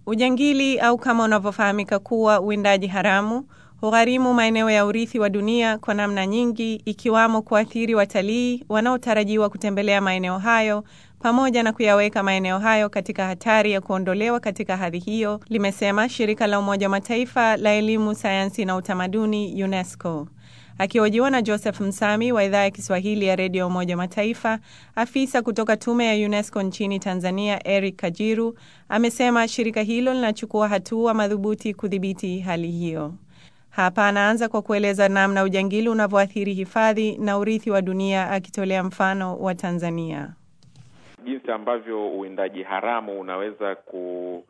Ujangili au kama unavyofahamika kuwa uwindaji haramu hugharimu maeneo ya urithi wa dunia kwa namna nyingi, ikiwamo kuathiri watalii wanaotarajiwa kutembelea maeneo hayo pamoja na kuyaweka maeneo hayo katika hatari ya kuondolewa katika hadhi hiyo, limesema shirika la Umoja wa Mataifa la elimu, sayansi na utamaduni UNESCO. Akihojiwa na Joseph Msami wa idhaa ya Kiswahili ya redio ya Umoja wa Mataifa, afisa kutoka tume ya UNESCO nchini Tanzania Eric Kajiru amesema shirika hilo linachukua hatua madhubuti kudhibiti hali hiyo. Hapa anaanza kwa kueleza namna ujangili unavyoathiri hifadhi na urithi wa dunia, akitolea mfano wa Tanzania. Jinsi ambavyo uwindaji haramu unaweza ku,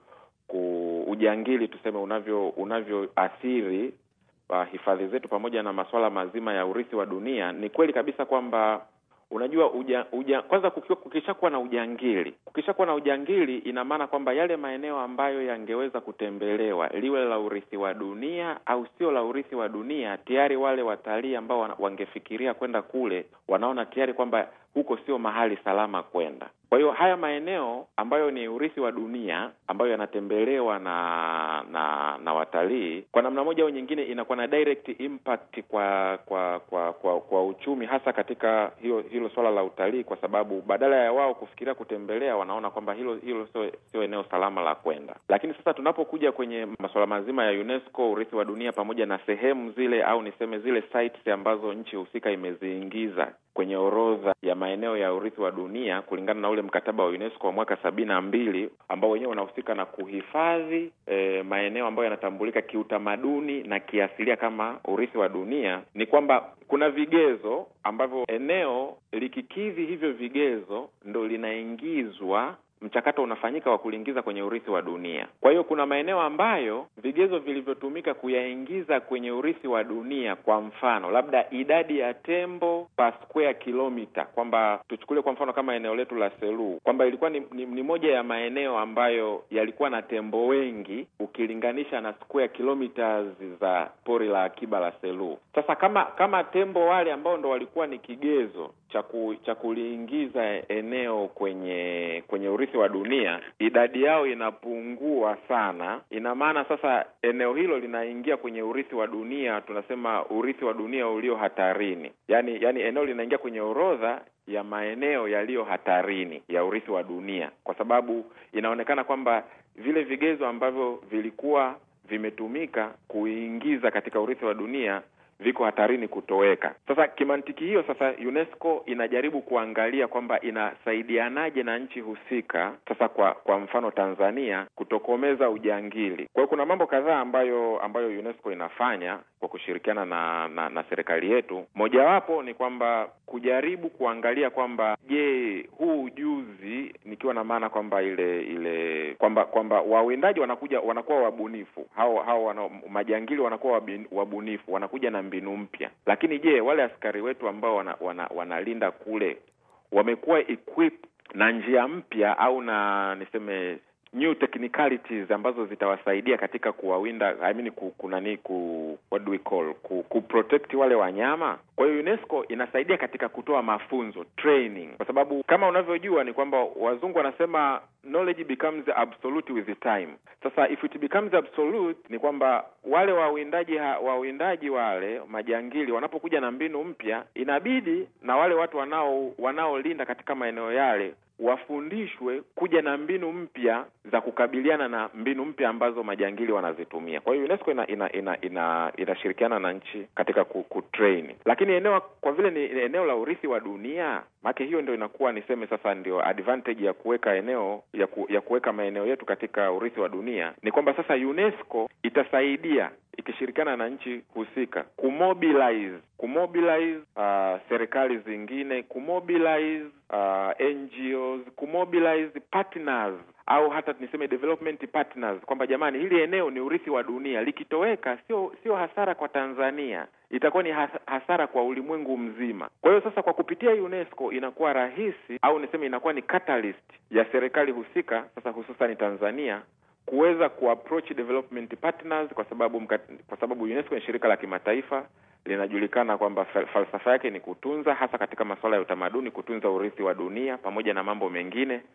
ku ujangili tuseme unavyo unavyoathiri uh, hifadhi zetu pamoja na masuala mazima ya urithi wa dunia. Ni kweli kabisa kwamba unajua uja, uja, kwanza kukishakuwa na ujangili, kukishakuwa na ujangili, ina maana kwamba yale maeneo ambayo yangeweza kutembelewa, liwe la urithi wa dunia au sio la urithi wa dunia, tayari wale watalii ambao wangefikiria kwenda kule wanaona tayari kwamba huko sio mahali salama kwenda. Kwa hiyo haya maeneo ambayo ni urithi wa dunia ambayo yanatembelewa na na na watalii, kwa namna moja au nyingine, inakuwa na direct impact kwa kwa kwa kwa, kwa uchumi, hasa katika hilo hilo swala la utalii, kwa sababu badala ya wao kufikiria kutembelea, wanaona kwamba hilo hilo sio sio eneo salama la kwenda. Lakini sasa tunapokuja kwenye masuala mazima ya UNESCO, urithi wa dunia, pamoja na sehemu zile au niseme zile sites ambazo nchi husika imeziingiza kwenye orodha ya maeneo ya urithi wa dunia kulingana na ule mkataba wa UNESCO wa mwaka sabini na mbili ambao wenyewe unahusika na kuhifadhi e, maeneo ambayo yanatambulika kiutamaduni na kiasilia kama urithi wa dunia, ni kwamba kuna vigezo ambavyo eneo likikidhi hivyo vigezo ndo linaingizwa mchakato unafanyika wa kuliingiza kwenye urithi wa dunia. Kwa hiyo kuna maeneo ambayo vigezo vilivyotumika kuyaingiza kwenye urithi wa dunia, kwa mfano labda idadi ya tembo per square kilomita, kwamba tuchukulie kwa mfano kama eneo letu la Selous kwamba ilikuwa ni, ni, ni moja ya maeneo ambayo yalikuwa na tembo wengi ukilinganisha na square kilometers za pori la akiba la Selous. Sasa kama kama tembo wale ambao ndo walikuwa ni kigezo cha kuliingiza eneo kwenye kwenye urithi wa dunia, idadi yao inapungua sana. Ina maana sasa eneo hilo linaingia kwenye urithi wa dunia, tunasema urithi wa dunia ulio hatarini, yani yani eneo linaingia kwenye orodha ya maeneo yaliyo hatarini ya urithi wa dunia, kwa sababu inaonekana kwamba vile vigezo ambavyo vilikuwa vimetumika kuingiza katika urithi wa dunia viko hatarini kutoweka. Sasa kimantiki hiyo, sasa UNESCO inajaribu kuangalia kwamba inasaidianaje na nchi husika, sasa kwa kwa mfano Tanzania, kutokomeza ujangili. Kwa hiyo kuna mambo kadhaa ambayo ambayo UNESCO inafanya kwa kushirikiana na na, na serikali yetu. Mojawapo ni kwamba kujaribu kuangalia kwamba je, huu ujuzi, nikiwa na maana kwamba ile ile kwamba kwamba wawindaji wanakuja wanakuwa wabunifu, hao hao wana, majangili wanakuwa wabunifu, wanakuja na mbinu mpya, lakini je, wale askari wetu ambao wana, wana, wanalinda kule wamekuwa equipped na njia mpya au na niseme new technicalities ambazo zitawasaidia katika kuwawinda I mean ku, kunani ku what do we call ku, ku protect wale wanyama. Kwa hiyo UNESCO inasaidia katika kutoa mafunzo training, kwa sababu kama unavyojua ni kwamba wazungu wanasema knowledge becomes absolute with the time. Sasa if it becomes absolute ni kwamba wale wawindaji wawindaji wale majangili wanapokuja na mbinu mpya, inabidi na wale watu wanao wanaolinda katika maeneo yale wafundishwe kuja na mbinu mpya za kukabiliana na mbinu mpya ambazo majangili wanazitumia. Kwa hiyo UNESCO ina ina ina ina inashirikiana na nchi katika kutrain, lakini eneo kwa vile ni eneo la urithi wa dunia, maana hiyo ndio inakuwa niseme sasa ndio advantage ya kuweka eneo ya, ku, ya kuweka maeneo yetu katika urithi wa dunia ni kwamba sasa UNESCO itasaidia ikishirikiana na nchi husika kumobilize kumobilize uh, serikali zingine kumobilize uh, NGOs kumobilize partners au hata niseme development partners kwamba jamani, hili eneo ni urithi wa dunia, likitoweka sio sio hasara kwa Tanzania, itakuwa ni hasara kwa ulimwengu mzima. Kwa hiyo sasa, kwa kupitia UNESCO inakuwa rahisi au niseme inakuwa ni catalyst ya serikali husika, sasa hususan Tanzania kuweza kuapproach development partners kwa sababu mkat, kwa sababu UNESCO ni shirika la kimataifa linajulikana kwamba falsafa yake ni kutunza, hasa katika masuala ya utamaduni, kutunza urithi wa dunia pamoja na mambo mengine.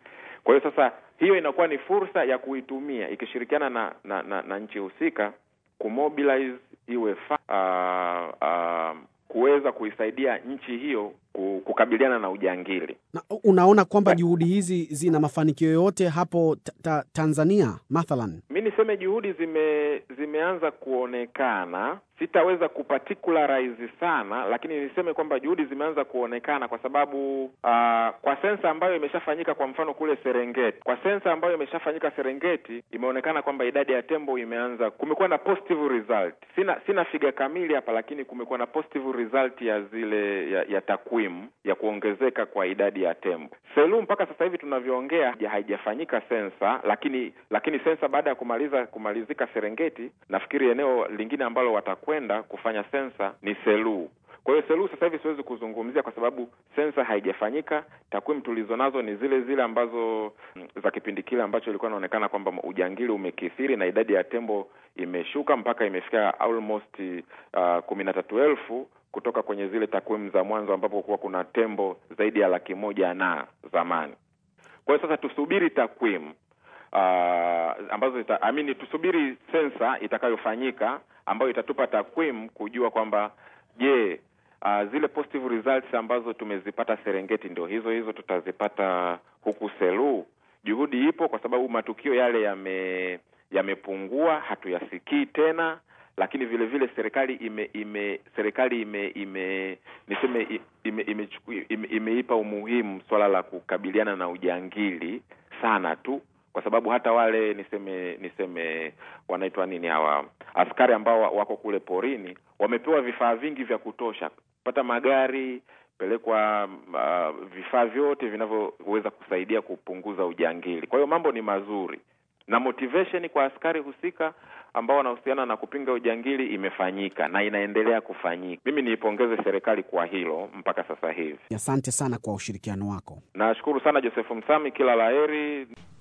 Kwa hiyo sasa, hiyo inakuwa ni fursa ya kuitumia ikishirikiana na na, na, na nchi husika kumobilize iwe fa, uh, uh, kuweza kuisaidia nchi hiyo kukabiliana na ujangili. Na unaona kwamba juhudi hizi zina mafanikio yoyote hapo ta ta Tanzania mathalan? Mi niseme juhudi zime zimeanza kuonekana, sitaweza kuparticularize sana, lakini niseme kwamba juhudi zimeanza kuonekana kwa sababu uh, kwa sensa ambayo imeshafanyika kwa mfano kule Serengeti, kwa sensa ambayo imeshafanyika Serengeti, imeonekana kwamba idadi ya tembo imeanza, kumekuwa na positive result. Sina sina figa kamili hapa, lakini kumekuwa na positive result ya zile ya, ya takwimu ya kuongezeka kwa idadi ya tembo. Selous mpaka sasa hivi tunavyoongea haijafanyika sensa, lakini lakini sensa baada ya kumaliza kumalizika Serengeti, nafikiri eneo lingine ambalo watakwenda kufanya sensa ni Selous. Kwa hiyo Selous sasa hivi siwezi kuzungumzia kwa sababu sensa haijafanyika. Takwimu tulizo nazo ni zile zile ambazo za kipindi kile ambacho ilikuwa inaonekana kwamba ujangili umekithiri na idadi ya tembo imeshuka mpaka imefika almost uh, kumi na tatu elfu kutoka kwenye zile takwimu za mwanzo ambapo kuwa kuna tembo zaidi ya laki moja na zamani. Kwa hiyo sasa tusubiri takwimu uh, ambazo ita, amini tusubiri sensa itakayofanyika ambayo itatupa takwimu kujua kwamba je, uh, zile positive results ambazo tumezipata Serengeti ndio hizo hizo tutazipata huku Selous. Juhudi ipo kwa sababu matukio yale yame yamepungua, hatuyasikii tena lakini vile vile serikali ime, ime serikali ime, ime niseme ime, ime, ime, imeipa umuhimu swala la kukabiliana na ujangili sana tu, kwa sababu hata wale niseme niseme wanaitwa nini hawa askari ambao wako kule porini wamepewa vifaa vingi vya kutosha, pata magari pelekwa uh, vifaa vyote vinavyoweza kusaidia kupunguza ujangili. Kwa hiyo mambo ni mazuri na motivation kwa askari husika ambao wanahusiana na kupinga ujangili imefanyika na inaendelea kufanyika. Mimi niipongeze serikali kwa hilo mpaka sasa hivi. Asante sana kwa ushirikiano wako. Nashukuru sana Joseph Msami, kila laheri.